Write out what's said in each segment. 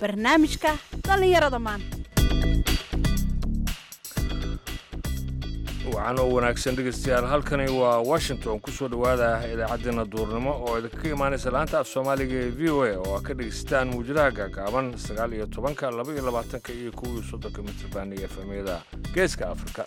barnaamijka dhallinyarada maanta wacan oo wanaagsan dhegeystayaal halkani waa washington ku soo dhowaada idaacaddeenna duurnimo oo idinkaga imaanaysa laanta af soomaaliga ee v o a oo aad ka dhegeysataan muwjadaha gaagaaban sagaal iyo tobanka laba iyo labaatanka iyo kow iyo soddonka mitrban iyo efemyada geeska afrika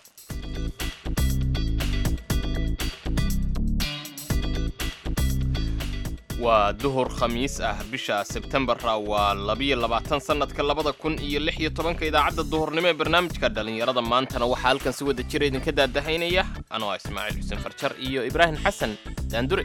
waa duhur khamiis ah bisha sebtembara waa labiyo labaatan sannadka labada kun iyo lix iyo tobanka idaacadda duhurnimo ee barnaamijka dhallinyarada maantana waxaa halkan si wada jira idinka daadahaynaya anoo ah ismaaciil xuseen farjar iyo ibraahim xasan daandure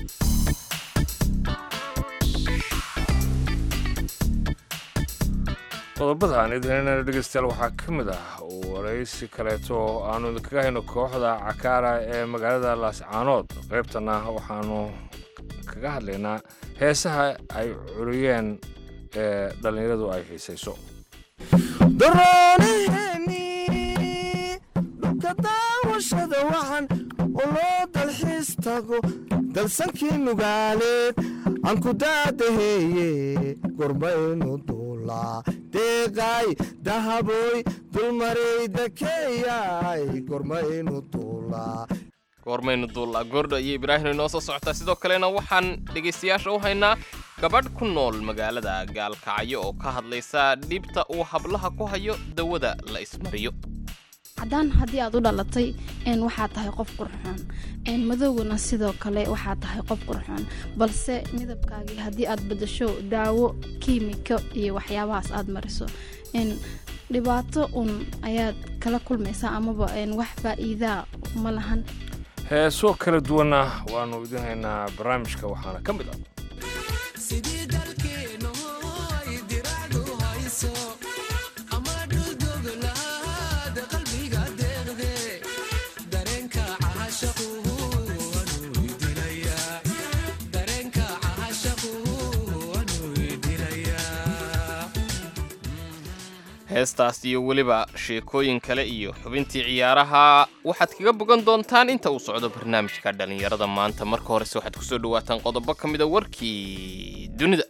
qodobada aan idinhaynana dhegeystayaal waxaa ka mid ah waraysi kaleeto oo aanu idinkaga hayno kooxda cakaara ee magaalada laascaanood qaybtana waxaanu kaga hadlaynaa heesaha ay curiyeen ee dhallinyaradu ay xiisayso daroonaheenii dhulka daawashada waxan oo loo dalxiis tago dalsankii nugaaleed aan ku daadaheeye gormaynu duulaa deeqay dahaboy dulmaray dakeeyay gormaynu duulaa goormaynu duullaa goordho iyo ibraahim inoo soo socotaa sidoo kalena waxaan dhegaystayaasha u haynaa gabadh ku nool magaalada gaalkacyo oo ka hadlaysa dhibta uu hablaha ku hayo dawada la ismariyo haddaan haddii aad u dhalatay waxaa tahay qof qurxoon madowguna sidoo kale waxaa tahay qof qurxoon balse midabkaagii haddii aad bedasho daawo kiimiko iyo waxyaabahaas aad mariso dhibaato un ayaad kala kulmaysaa amaba wax faa'iidaa ma lahan heeso kala duwanna waannu idin haynaa barnaamijka waxaana ka mid ah sidii dalkeenu ay diracdu hayso ama dhuldoglaad qalbiga deeqde dareenka cahashaqu anuu dilayaa dareenka cahashaqu anuu dilayaa heestaas iyo weliba sheekooyin kale iyo xubintii ciyaaraha waxaad kaga bogan doontaan inta uu socdo barnaamijka dhallinyarada maanta marka horese waxaad kusoo dhawaataan qodobo ka mida warkii dunida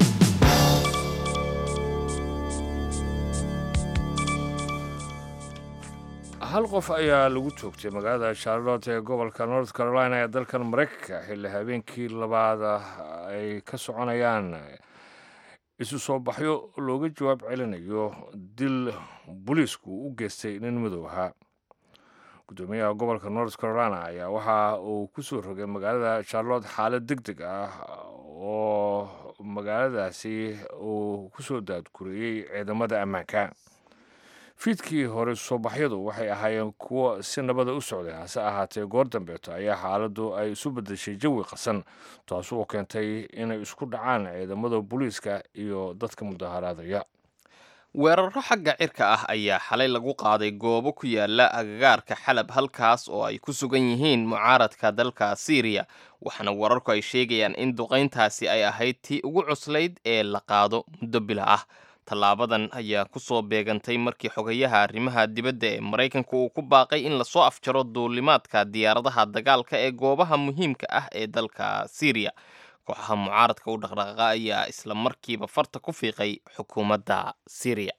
hal qof ayaa lagu toogtay magaalada charlotte ee gobolka north carolina ee dalkan maraykanka xilli habeenkii labaad ay ka soconayaan isu soo baxyo looga jawaab celinayo dil booliisku u geystay nin madow ahaa guddoomiyaha gobolka north carolina ayaa waxa uu ku soo rogay magaalada charlotte xaalad deg deg ah oo magaaladaasi uu ku soo daadguriyey ciidamada ammaanka fiidkii hore soobaxyadu waxay ahaayeen kuwo si nabada u socday hase ahaatee goor dambeeto ayaa xaaladdu ay isu beddeshay jawi qasan taas oo keentay inay isku dhacaan ciidamada booliiska iyo dadka mudaharaadaya weeraro xagga cirka ah ayaa xalay lagu qaaday goobo ku yaala agagaarka xalab halkaas oo ay ku sugan yihiin mucaaradka dalka siiriya waxaana wararku ay sheegayaan in duqayntaasi ay ahayd tii ugu cuslayd ee la qaado muddo bila ah tallaabadan ayaa ku soo beegantay markii xogayaha arrimaha dibadda ee maraykanka uu ku baaqay in lasoo afjaro duulimaadka diyaaradaha dagaalka ee goobaha muhiimka ah ee dalka siiriya kooxaha mucaaradka u dhaqdhaqaaqa ayaa isla markiiba farta ku fiiqay xukuumadda siiriya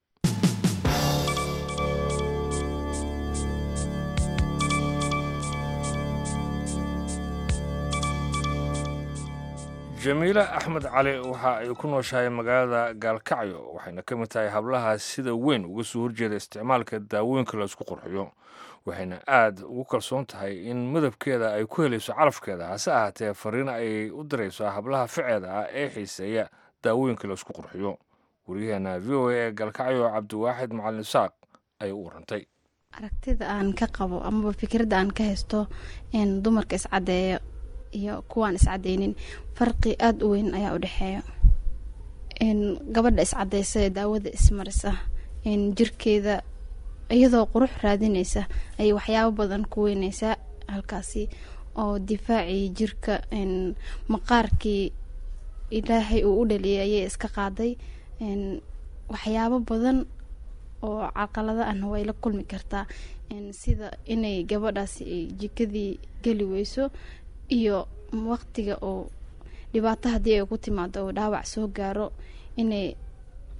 jamiile axmed cali waxa ay ku nooshahay magaalada gaalkacyo waxayna ka mid tahay hablaha sida weyn uga soo horjeeda isticmaalka daawooyinka la isku qurxiyo waxayna aad ugu kalsoon tahay in madabkeeda ay ku helayso calafkeeda hase ahaatee fariin ay u dirayso hablaha ficeeda ah ee xiiseeya daawooyinka la isku qurxiyo waryaheena v o a ee gaalkacyo cabdiwaaxid macalin isaaq ayay u warantay aragtida aan ka qabo amaba fikradda aan ka haysto in dumarka iscadeeyo iyo kuwaan iscadeynin farqi aada u weyn ayaa u dhexeeya gabadha iscadeysa ee daawada ismarisa jirkeeda iyadoo qurux raadineysa ayay waxyaabo badan ku weyneysaa halkaasi oo difaacii jirka maqaarkii ilaahay uu u dhaliyay ayay iska qaaday waxyaabo badan oo caqalada ahna way la kulmi kartaa sida inay gabadhaasi jikadii geli weyso iyo waqtiga oo dhibaato haddii ay ku timaado oo dhaawac soo gaaro inay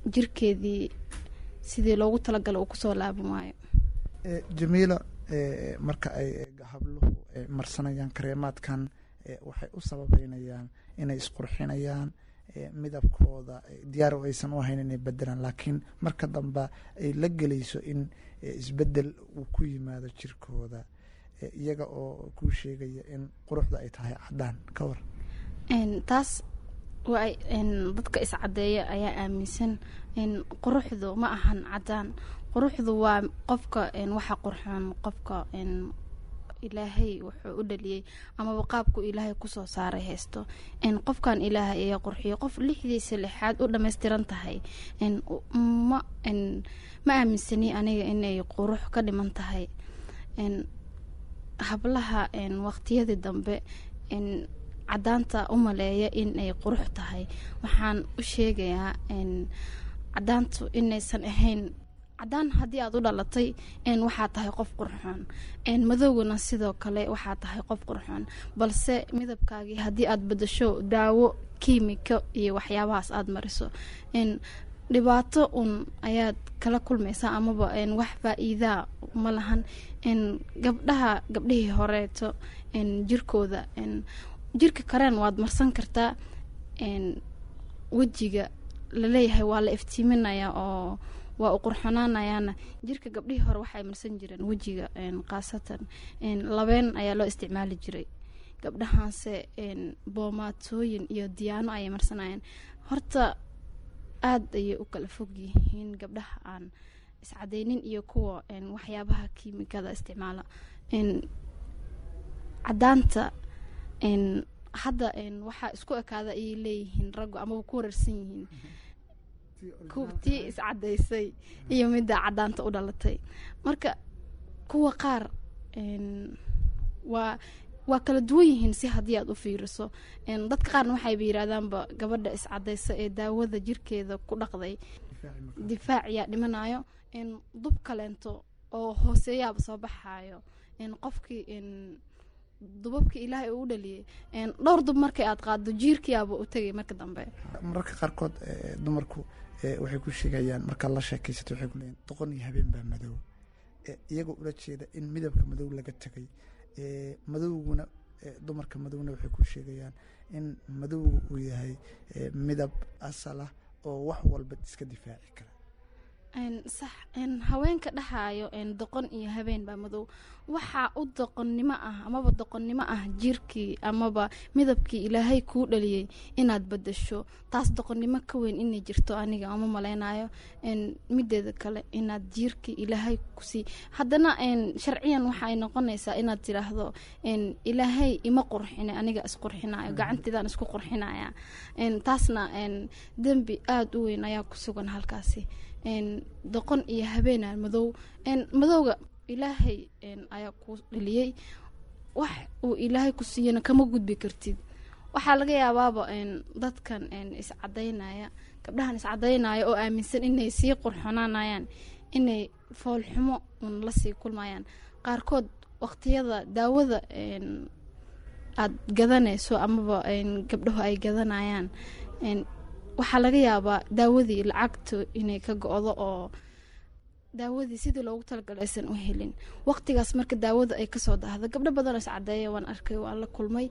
jirkeedii sidii loogu talagala uu kusoo laaban waayo Eh, jamiila eh, marka ay eh, habluhu eh, marsanayaan kareemaadkan eh, waxay u sababeynayaan inay isqurxinayaan eh, midabkooda eh, diyaar oo aysan u ahayn inay bedelaan laakiin marka dambe ay la gelayso in eh, isbedel uu ku yimaado jirkooda eh, iyaga oo kuu sheegaya in quruxda ay tahay cadaan ka war Een, taas waa ay- een, dadka iscadeeya ayaa aaminsan in quruxdu ma ahan cadaan quruxdu waa qofka een, waxa qurxoon qofka een, ilaahay wuxuu u dhaliyey amaba qaabku ilaahay kusoo saaray haysto een, qofkan ilaahay ayaa qurxiyo qof lixdiisa lixaad u dhammaystiran tahay een, u- ma een, ma aaminsani aniga inay qurux ka dhiman tahay een, hablaha een, waqtiyadii dambe een, cadaanta u maleeya in ay qurux tahay waxaan u sheegayaa n cadaantu inaysan ahayn cadaan haddii aad u dhalatay n waxaa tahay qof qurxoon n madowgana sidoo kale waxaa tahay qof qurxoon balse midabkaagii haddii aad bedasho daawo kiimiko iyo waxyaabahaas aada mariso n dhibaato un ayaad kala kulmaysaa amaba n wax faa-iidaa ma lahan n gabdhaha gabdhihii horeeto n jirkooda n jirka karen waad marsan kartaa n wejiga laleeyahay waa la iftiiminayaa oo waa u qurxonaanayaana jirka gabdhihii hore waxay marsan jireen wejiga n khaasatan n labeen ayaa loo isticmaali jiray gabdhahaanse n boomaatooyin iyo diyaano ayay marsanayeen horta aada ayay u kala fog yihiin gabdhaha aan iscadeynin iyo kuwa n waxyaabaha kiimikada isticmaala n cadaanta n hadda n waxaa isku ekaada ayay leeyihiin raggu amaba ku wareersan yihiin ku- tii iscadaysay iyo midda cadaanta u dhalatay marka kuwa qaar n waa waa kala duwan yihiin si haddii aad u fiiriso n dadka qaarna waxayba yidhahdaanba gabadha iscadaysa ee daawada jirkeeda ku dhaqday difaac yaa dhimanayo n dub kaleento oo hooseeyaaba soo baxaayo n qofkii n dubabkii ilaahay uu u dhaliyay n dhowr dub markay aad qaado jiirkiyaaba u tegay marka dambe mararka qaarkood eh, dumarku eh, waxay ku sheegayaan markaad la sheekaysato waxay ku leeyihin doqon iyo habeen baa madow Eh, iyagoo ula jeeda in midabka madow laga tegay Eh, madowguna eh, dumarka madowna waxay ku sheegayaan in madowgu uu yahay eh, midab asal ah oo wax walba iska difaaci kara n sax n haweenka dhahaayo n doqon iyo habeen baa madow waxaa u doqonnimo ah amaba doqonnimo ah jirkii amaba midabkii ilaahay kuu dhaliyey inaad bedasho taas doqonnimo ka weyn inay jirto aniga uma maleynayo n mideeda kale inaad jirkii ilaahay kusii haddana n sharciyan waxaay noqonaysaa inaad tidhaahdo n ilaahay ima qurxine aniga isqurxinayo gacanteedaan isku qurxinaya n taasna n dembi aada u weyn ayaa ku sugan halkaasi n doqon iyo habeenaa madow n madowga ilaahay n ayaa ku dhaliyey wax uu ilaahay ku siiyana kama gudbi kartid waxaa laga yaabaaba n dadkan n iscadaynaya gabdhahan iscadaynaya oo aaminsan inay sii qurxonaanayaan inay foolxumo un lasii kulmayaan qaarkood waqtiyada daawada n aad gadanayso amaba n gabdhahu ay gadanayaan n waxaa laga yaabaa daawadii lacagta inay ka go-do oo daawadii sidii loogu talagalay aysan u helin waqtigaas marka daawada ay kasoo daahdo gabdho badan oo iscadeeya waan arkay waan la kulmay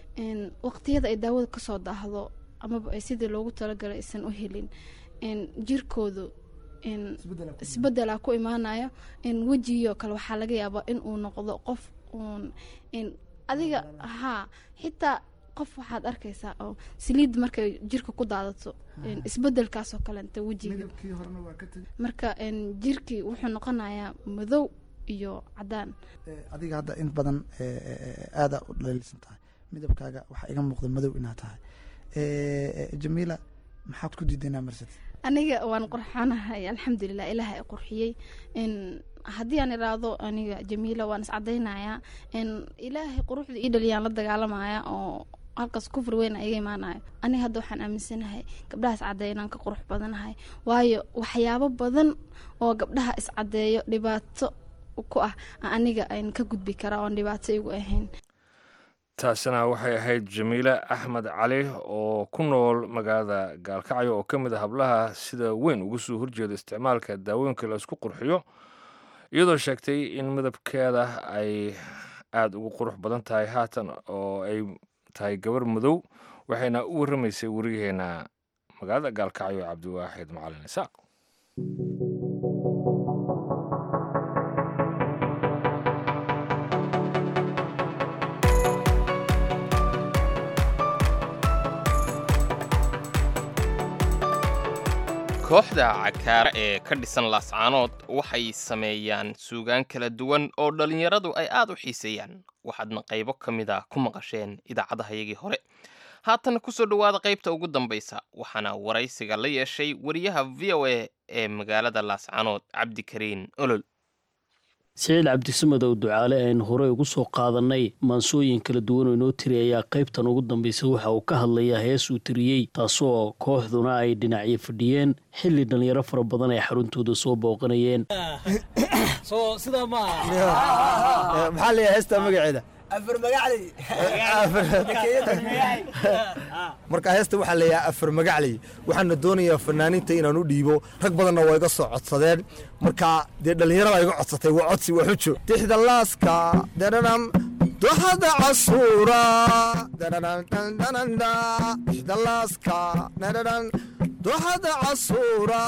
n waqtiyada ay daawada kasoo daahdo amaba ay sidii loogu talagalay aysan u helin n jirkoodu n isbedelaa ku imaanayo n wejigioo kale waxaa laga yaabaa in uu noqdo qof uun n adiga haa xitaa qof waxaad arkaysaa oo saliid markay jirka ku daadato n isbedelkaasoo kalenta wejiga midabkii horena waa ka tegay marka n jirkii wuxuu noqonayaa madow iyo cadaan Eh, adiga hadda in badan eh, eh, aada u dhaliilsan tahay midabkaaga waxaa iga muuqda madow inaad tahay Eh, eh, jamiila maxaad ku diidanaa marsad aniga waan qurxanahay alxamdulilah ilaaha i qurxiyey n haddii aan iraahdo aniga jamiila waan iscadaynayaa n ilaahay quruxda ii dhaliyaan la dagaalamaya oo halkaas kufri weyn iga imaanayo aniga hadda waxaan aaminsanahay gabdhaha iscadeeya inaan ka qurux badanahay waayo waxyaabo badan oo gabdhaha iscadeeyo dhibaato ku ah aniga aan ka gudbi karaa oon dhibaato igu ahayn taasina waxay ahayd jamiile axmed cali oo ku nool magaalada gaalkacyo oo ka mid a hablaha sida weyn uga soo horjeeda isticmaalka daawooyinka la isku qurxiyo iyadoo sheegtay in midabkeeda ay aada ugu qurux badan tahay haatan oo ay tahay gabar madow waxayna u warramaysay wariyaheena magaalada gaalkacyo cabdiwaaxid macalin isaaq kooxda cakaara ee ka dhisan laascaanood waxay sameeyaan suugaan kala duwan oo dhallinyaradu ay aad u xiiseeyaan waxaadna qaybo ka mid a ku maqasheen idaacadahayagii hore haatan kusoo dhowaada qaybta ugu dambaysa waxaana waraysiga la yeeshay wariyaha v o a ee magaalada laascaanood cabdikariin olol siciid cabdisamadow ducaale aynu horey ugu soo qaadannay maansooyin kala duwan oo inoo tiri ayaa qaybtan ugu dambaysa waxa uu ka hadlayaa hees uu tiriyey taasoo kooxduna ay dhinacyo fadhiyeen xilli dhallinyaro fara badan ay xaruntooda soo booqanayeen maxaa leeyahay heesta magaceeda marka heesta waxaa leeyahay afar magacley waxaana doonayaa fanaaniinta inaan u dhiibo rag badanna waa iga soo codsadeen marka dee dhallinyarada iga codsatay waa codsi waa xujo tixda laaska daranam doxada casuura tixda laaska daranam doxada casuura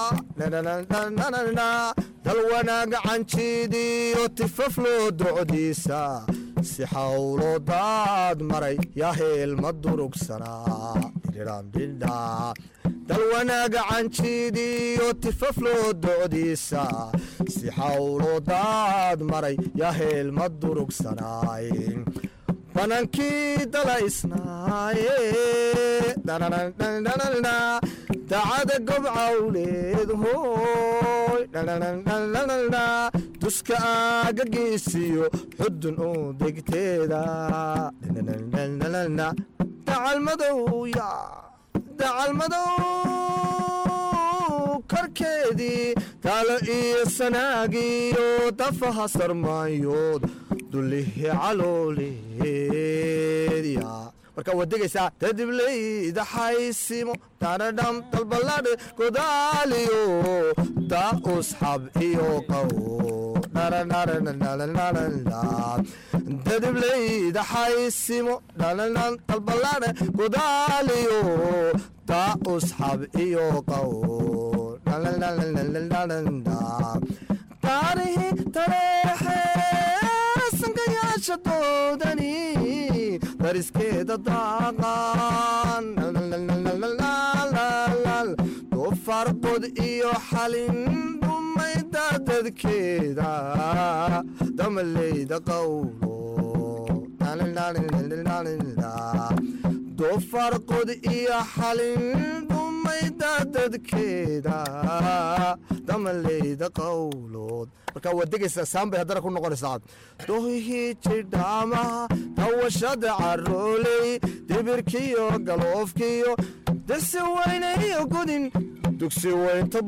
dal wanaaga canjiidiyo tifafloo docdiisa si xawlo daad maray yaa heelma durugsanaa dhidhidhambidha dal wanaaga canjiidiyo tifafloo docdiisa si xawlo daad maray yaa heelma durugsanaay banankii dalaysnaaye dacada gobcawleed hooy duska aagagiisiyo xudun u degteeda dacalmadowya dacalmadow korkeedii taalo iyo sanaagiyo dafaha sarmaayood dulihi calooleedya marka waad degaysaa dadibleyda xaysimo daradham dalbaladhe godaaliyo daa usxab iyo qaw dadibleyda xaysimo dhalanam dalbaladhe godaaliyo daa usxab iyo qaw taarihi tareexe sankayaasha doodani dariskeeda daaqan doofaarqod iyo xalin dhumayda dadkeeda damaleyda qawlo doofaarqod iyo xalin dhumayda dadkeeda damaleyda qawlood marka waad degaysaa saambay haddana ku noqonaysaa dohihii jidhaamaha tawashada carooley dibirkiyo galoofkiyo dasi weynayo godin dugsi weynta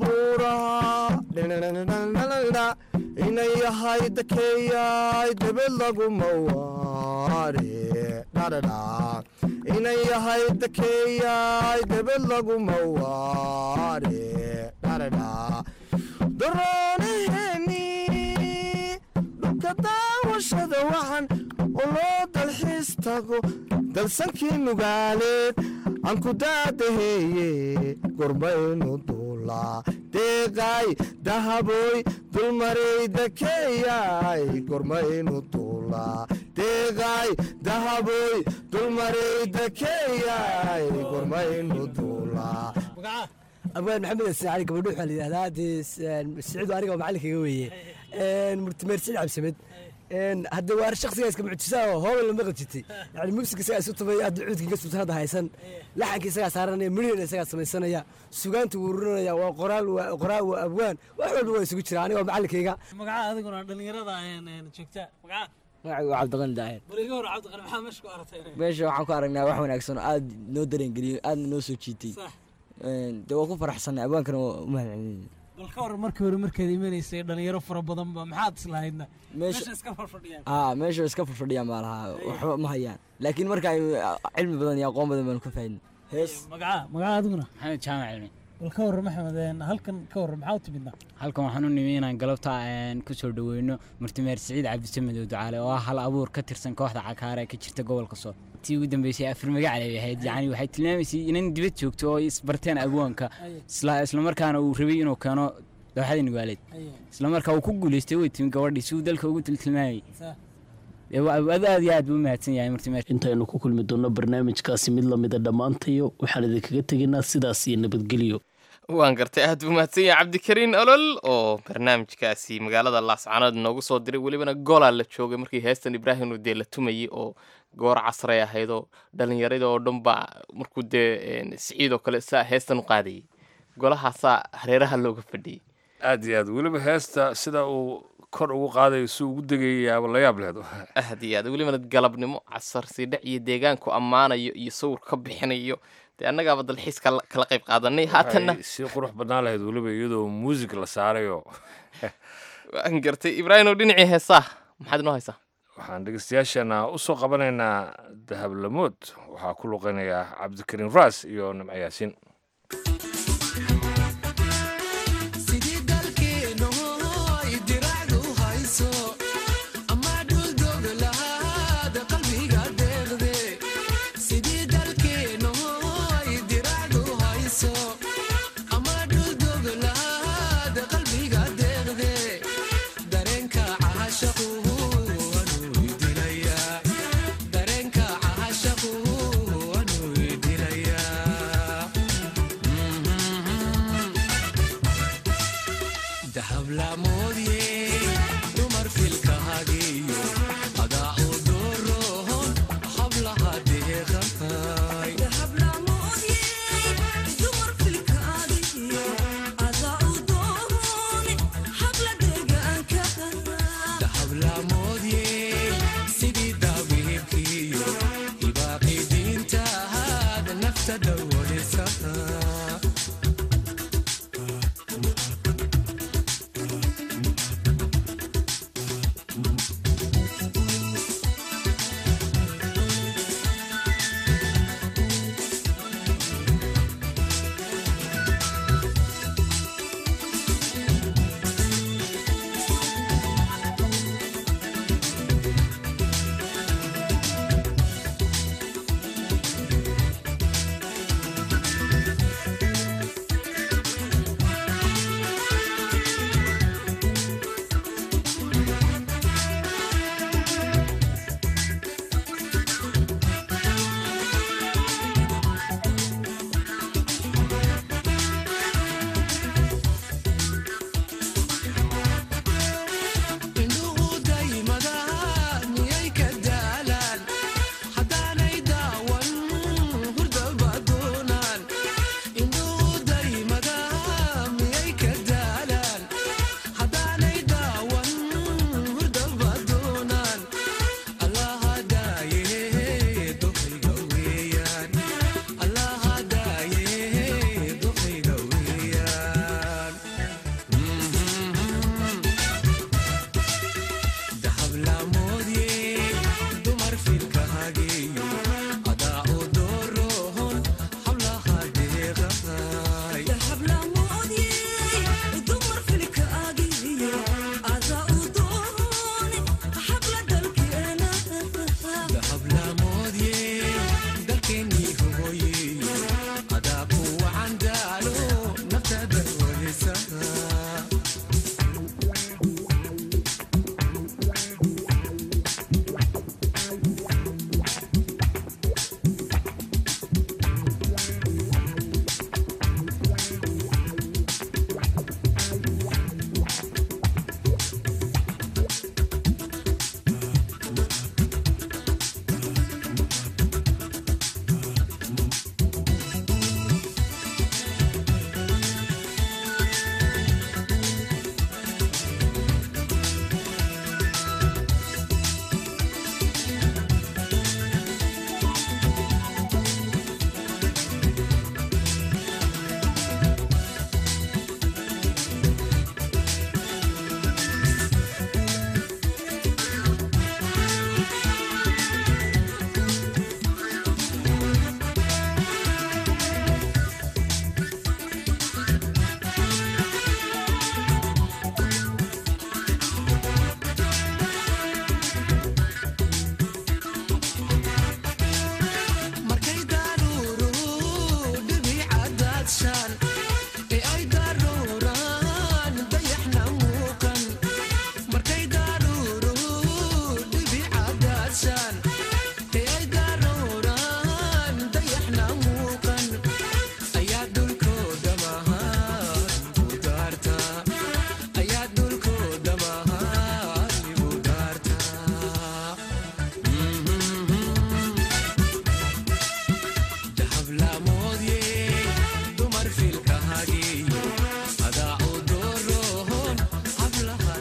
buuraha inay yahay dakeeyay debed laguma waare inay yahay dakeeyay debed laguma waare daroonaheni dhulka daawashada waxan oo loo dalxiis tago dalsankii nugaaleed aan ku daadaheeye gormaynu duulaa deeqay dahabooy dulmaray dakeeyay gormaynu duulaa deeqay dahabooy dulmaray dakeeyay gormaynu duulaa abwaan maxamed xasan cali gabadho waxaa la yidhahdaa dee siciidu aniga oo macalinkaga weeye murtimeer siciid cabsimed hadde waa shaksigaa iska mucjisaa oo hooban lama qajitay yani muusika isagaa isu tumay hadda cuudkiinka sultan hadda haysan laxanka isagaa saaranaya midhina isagaa samaysanaya sugaanta wuu rurinaya waa qoraal waa qoraal waa abwaan wax walba waa isugu jira aniga oo macalinkayga magaca adiguna dhalinyarada joogta magaca magacigu waa cabdiqani daahir bal iga hor cabdiqani maxaa meesha ku aragtay meesha waxaan ku aragnaa wax wanaagsan oo aad noo dareengeliyey aadna noo soo jiitay sax dee waa ku faraxsanay abwaankana waa u mahadcelinayna bal ka waran markii hore markaad imanaysay dhalinyaro fara badan ba maxaad islahaydna Meesha- meesha iska farfadhiyaan aa meesha way iska fadhiyaan baa lahaa waxba ma hayaan laakiin marka ay cilmi badan iyo aqoon badan baanu ka faa'idnay hees magaca magaca adiguna maxamed jaamac cilmi bal ka waran maxamed een, halkan ka waran maxaa u timidna halkan waxaan u nimi inaan galabta een, ku soo dhaweyno murtimeer siciid cabdisamed oo ducaale oo ah hal abuur ka tirsan kooxda cakaara ee ka jirta gobolka sool tii ugu dambeysay afar magacal ay ahayd yacni waxay tilmaamaysay inan dibad joogto oo isbarteen abwaanka isla islamarkaana uu rabay inuu keeno dooxada nugaaleed islamarkaa uu ku guuleystay way timi gabadhii si uu dalka ugu tiltilmaamayay Dee waa- aad aad iyo aad buu u mahadsan yahay murtimeer intaynu ku kulmi doonno barnaamijkaasi mid lamida dhammaantayo waxaan idinkaga tegaynaa sidaas iyo nabadgelyo waan gartay aad buu mahadsan yahay cabdikariin olol oo barnaamijkaasi magaalada laascanood noogu soo diray welibana golaa la joogay markii heestan ibraahim uu dee la tumayey oo goor casray ahayd oo dhallinyarada oo dhan baa markuu dee een, siciid oo kale saa heestan u qaadayay golahaasaa hareeraha looga fadhiyey aad iyo aad weliba heesta sida uu kor ugu qaadayo si ugu degayayaaba la yaab lehed aad iyo aad welibana galabnimo casar siidhac iyo deegaanku ammaanayo iyo sawir ka bixinayo dee annagaaba dalxiis kala kala qayb qaadanay haatanna Waxay si qurux badnaan lahayd weliba iyadoo muusig la saarayo waan gartay ibraahim oo dhinacii heesaa maxaad inoo haysaa waxaan dhegeystayaashana u soo qabanaynaa dahablamood waxaa ku luqeynaya cabdikariin raas iyo nimco yaasiin sidii dalkeeno ay diracdu hayso ama dhuldog lahaada qalbiga deeqde sidii dalkeeno ay diracdu hayso ama dhuldog lahaada qalbiga deeqde dareenka caashaqu anuu idilaya dareenka caashaqu anuu idilaya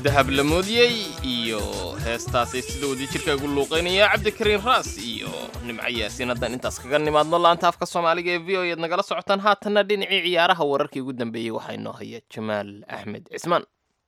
dahab la moodiyey iyo heestaasay sida wadajirka ugu luuqaynaya cabdikariin raas iyo nimco yaasiin haddaan intaas kaga nimaadno laanta afka soomaaliga ee v o eed nagala socotaan haatanna dhinacii ciyaaraha wararkii ugu dambeeyey waxaa inoo haya jamaal axmed cismaan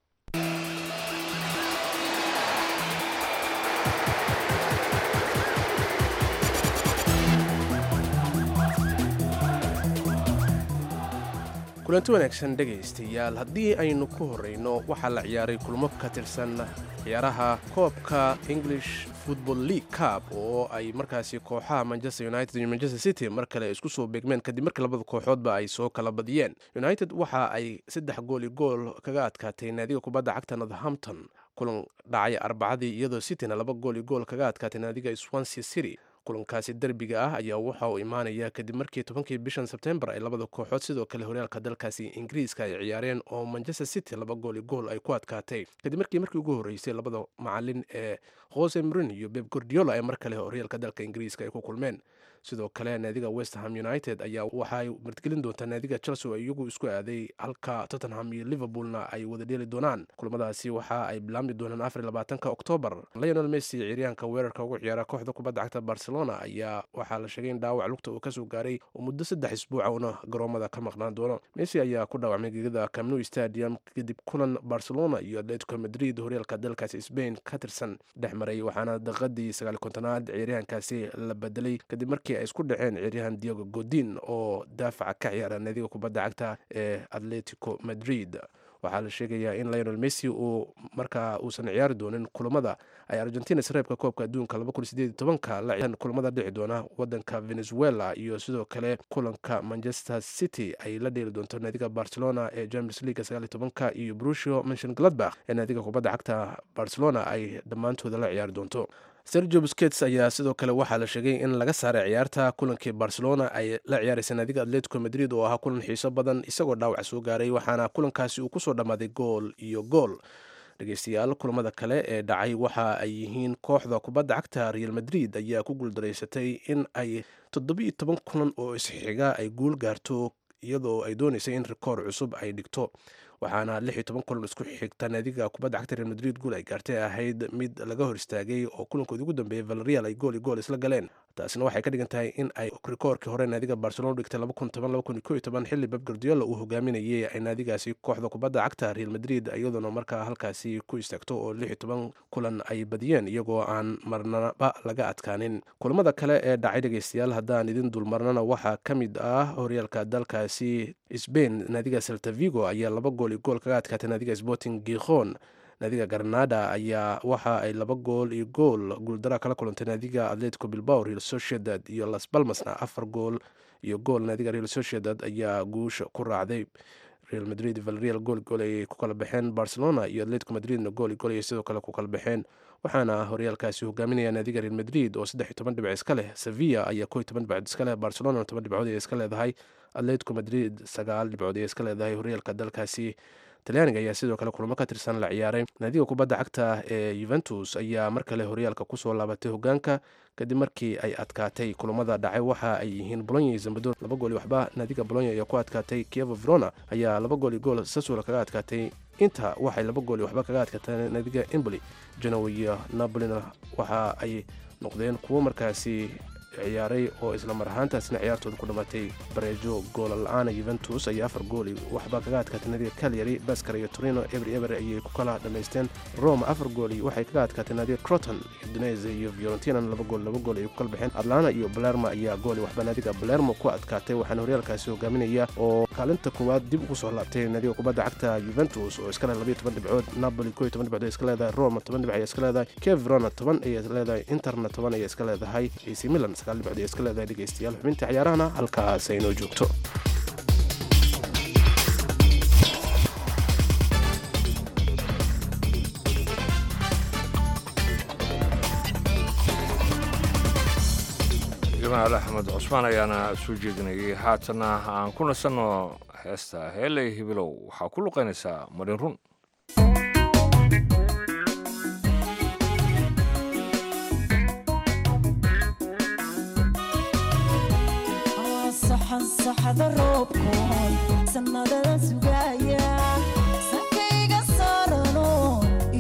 kulanti wanaagsan dhegaystayaal haddii aynu ku horrayno waxaa la ciyaaray kulmo ka tirsan ciyaaraha koobka english football league cup oo ay markaasi kooxaha manchester united iyo manchester city mar kale isku soo beegmeen kadib markii labada kooxoodba ay soo kala badiyeen united waxa ay saddex gool iyo gool kaga adkaatay naadiga kubadda cagta northampton kulan dhacay arbacadii iyadoo cityna laba gool iyo gool kaga adkaatay naadiga swansea city kulankaasi derbiga ah ayaa waxa uu imaanaya kadib markii tobankii bishan sebtembar ay labada kooxood sidoo kale horyaalka dalkaasi ingiriiska ay ciyaareen oo manchester city laba gool iyo gool ay ku adkaatay kadib markii markii ugu horreysay labada macalin ee jose marin iyo beb gordiola ee mar kale horyaalka dalka ingiriiska ay ku kulmeen sidoo kale naadiga westham united ayaa waxaay martgelin doontaa naadiga chelsea oo iyagu isku aaday halka tottenham iyo liverpoolna ay wada dheeli doonaan kulamadaasi waxa ay bilaabmi doonaan afar labaatanka oktoobar lionel messi ciyaaryahanka weerarka ugu ciyaara kooxda kubadda cagta barcelona ayaa waxaa la sheegay in dhaawac lugta uu kasoo gaaray oo muddo saddex isbuuca uuna garoomada ka maqnaan doono messi ayaa ku dhaawacmay gegada camnu stadium kadib kulan barcelona iyo atletico madrid horyaalka dalkaasi spain ka tirsan dhex maray waxaana daqiiqadii sagaal kontonaad ciyaaryahankaasi la bedelay kadib markii ay isku dhaceen ciyaaryahan diego godin oo daafaca ka ciyaara naadiga kubadda cagta ee atletico madrid waxaa la sheegayaa in lionel messi uu markaa uusan ciyaari doonin kulamada ay argentina sareebka koobka adduunka la kulamada dhici doona wadanka venezuela iyo sidoo kale kulanka manchester city ay la dheeli doonto naadiga barcelona ee champions league sagaal tobanka iyo brusio mention gladbach ee naadiga kubadda cagta barcelona ay dhammaantooda la ciyaari doonto sergio busquets ayaa sidoo kale waxaa la sheegay in laga saaray ciyaarta kulankii barcelona ay la ciyaaraysa naadiga atletico madrid oo ahaa kulan xiiso badan isagoo dhaawac soo gaaray waxaana kulankaasi uu kusoo dhammaaday gool iyo gool dhegeystayaal kulamada kale ee dhacay waxa ay yihiin kooxda kubadda cagta real madrid ayaa ku guuldaraysatay in ay toddobiiyo toban kulan oo isxiga ay guul gaarto iyadoo ay doonaysay in rikoor cusub ay dhigto waxaana lix iyo toban kulan isku xigta naadiga kubadda cagta real madrid guul ay gaartay ahayd mid laga hor istaagay oo kulankoodii ugu dambeeyay valerial ay gool iyo gool isla galeen taasina waxay ka dhigan tahay in ay rikoorkii hore naadiga barcelona dhigtay xilli beb gardiola uu hogaaminayay ay naadigaasi kooxda kubadda cagta real madrid iyadoona markaa halkaasi ku istaagto oo lix iyo toban kulan ay badiyeen iyagoo aan marnaba laga adkaanin kulamada kale ee dhacay dhegeystayaal haddaan idin dulmarnana waxaa ka mid ah horyaalka dalkaasi sbain naadiga seltavigo ayaa laba gool iyo gool kaga adkaatay naadiga sporting gikhon naadiga granada ayaa waxa ay laba gool iyo gool guuldara kala kulantay naadiga atletico bilbao real sociedad iyo las balmasna afar gool iyo gool naadiga real sociedad ayaa guusha ku raacday real madrid valerial gool gool ayay ku kala baxeen barcelona iyo atletico madridna gool iyo gool ayay sidoo kale ku kala baxeen waxaana horyaalkaasi hogaaminaya naadiga real madrid oo saddex iyo toban dhibc iska leh sevilla ayaa koo iyo toban dhibcood iska leh barcelona toban dhibcood ayay iska leedahay atletico madrid sagaal dhibcood ayay iska leedahay horyaalka dalkaasi talyaaniga ayaa sidoo kale kulamo ka tirsan la ciyaaray naadiga kubadda cagta ee yuventus ayaa mar kale horyaalka kusoo laabatay hogaanka kadib markii ay adkaatay kulamada dhacay waxa ay yihiin bolonya iyo zambador laba gool iyo waxba naadiga bolonya ayaa ku adkaatay kievo verona ayaa laba gool iyo gool sasula kaga adkaatay inta waxay laba gool iyo waxba kaga adkaatay naadiga emboli genoa iyo napolina waxa ay noqdeen kuwo markaasi ciyaaray oo isla mar ahaantaasna ciyaartooda ku dhammaatay bareejo goola la-aana yuventus ayaa afar gooli waxba kaga adkaatay naadiga calyary baskar iyo torino eber eber ayay ku kala dhammaysteen roma afar gooli waxay kaga adkaatay naadiga croton udinese iyo fiorentina laba gool laba gool ayay ku kala baxeen atlana iyo balerma ayaa gooli waxba naadiga balermo ku adkaatay waxaana horyaalkaasi hogaaminaya oo kaalinta koowaad dib ugu soo laabtay naadiga kubadda cagta yuventus oo iska leh labayo toban dhibcood napoli koo iyo toban dhibcood ay iska leedahay roma toban dhibc ayay iska leedahay kev verona toban ayay leedahay interna toban ayay iska leedahay ac milan sagaal dhibcood ayay iska leedahay dhegeystayaal xubinta ciyaarahana halkaas aynoo joogto jamaal axmed cusmaan ayaana soo jeedinayay haatana aan ku nasanno heesta heeley hibilow waxaa ku luqaynaysaa marin run saxada roobkoon sannadada sugaya sankayga saarano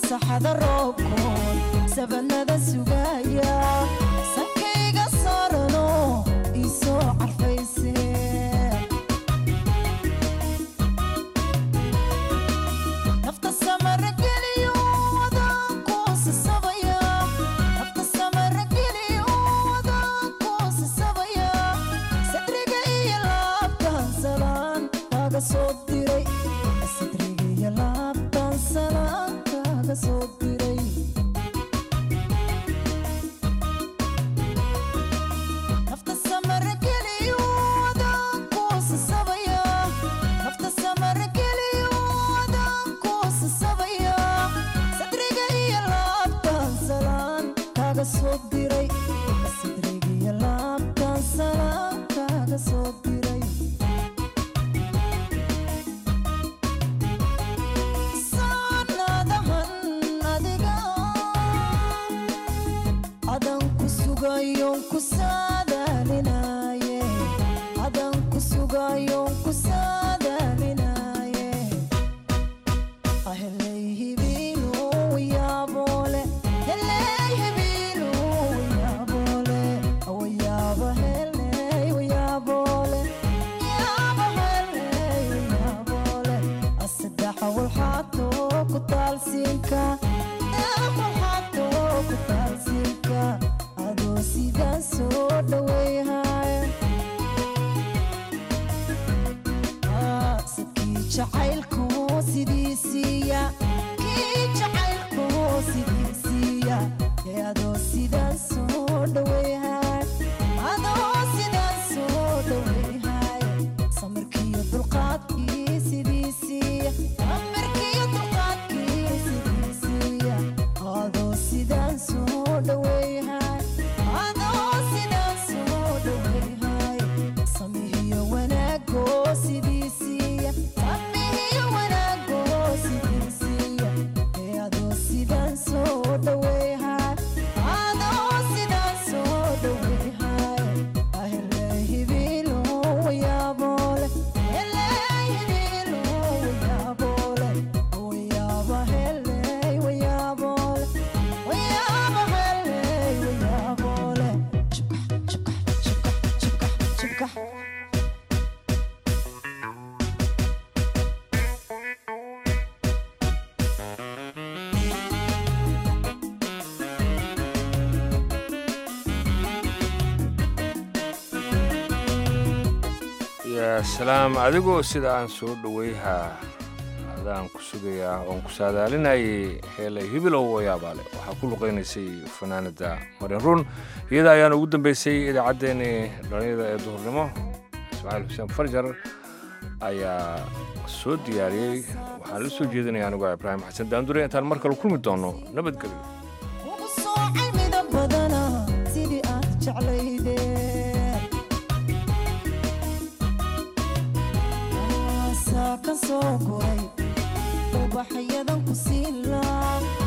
saxada roobkoon sabanada sugaya sankayga saarano iisoo carfayse nafta samara geliyo wadaan kuusasabaya nafta samara geliyo wadaan kuusasabaya sadriga iyo laabtan salaan kaaga soo diray sadriga iyo laabtan salaan kaaga soo diray nafta samara geliyo wadaan kuusasabaya nafta samara geliyo wadaan kuusasabaya sadriga iyo laabtan salaan kaaga soo diray sadriga iyo laabtan salaan kaaga soo diray saanadahan adiga adan ku sugayon ku saadaalinaye adan ku sugayon ku saadaalinaye aheley hibiinu yaabole heley hibiinu yaabole awayaaba heley wayaabole yaaba heley wayaabole asaddexa walxaato ku taalsiinka walxaato ku taalsiinka adoo sidaan soo dhaweyhaya sadkii jacaylku sidiisiiya kii jacaylku sidiisiiya ee adoo sidaan soo dhaweyhaya adoo sidaan soo dhaweyhaya samirkiiyo dulqaadkii sidiisiiya samirkiiyo dulqaadkii sidiisiiya adoo sidaan soo dhaweyhaya adoo sidaan soo dhaweyhaya samihiyo wanaago sidiisiiya samihiyo wanaago sidiisiiya ee adoo sidaan soo dhaweyhaya adoo sidaan soo dhaweyhaya ahele hibilo wayaabole hele hibilo wayaabole wayaaba hele wayaabole wayaaba hele wayaabole chibka yaa salaam adigoo sida aan soo dhoweyhaa adaan ku sugayaa oon ku saadaalinayay heelay hibilow wayaabaale waxaa ku luqaynaysay fanaanada marin run iyada ayaana ugu dambeysay idaacaddeenii dhalinyada ee duhurnimo ismaaciil xuseen farjar ayaa soo diyaariyey waxaan la soo jeedinaya anigoo ibraahim xasan daandure intaan mar kale kulmi doono nabadgelyo ugu soo cilmida badana sidii aad jeclayde aasaa ka soo guray ubaxyadan ku siin laa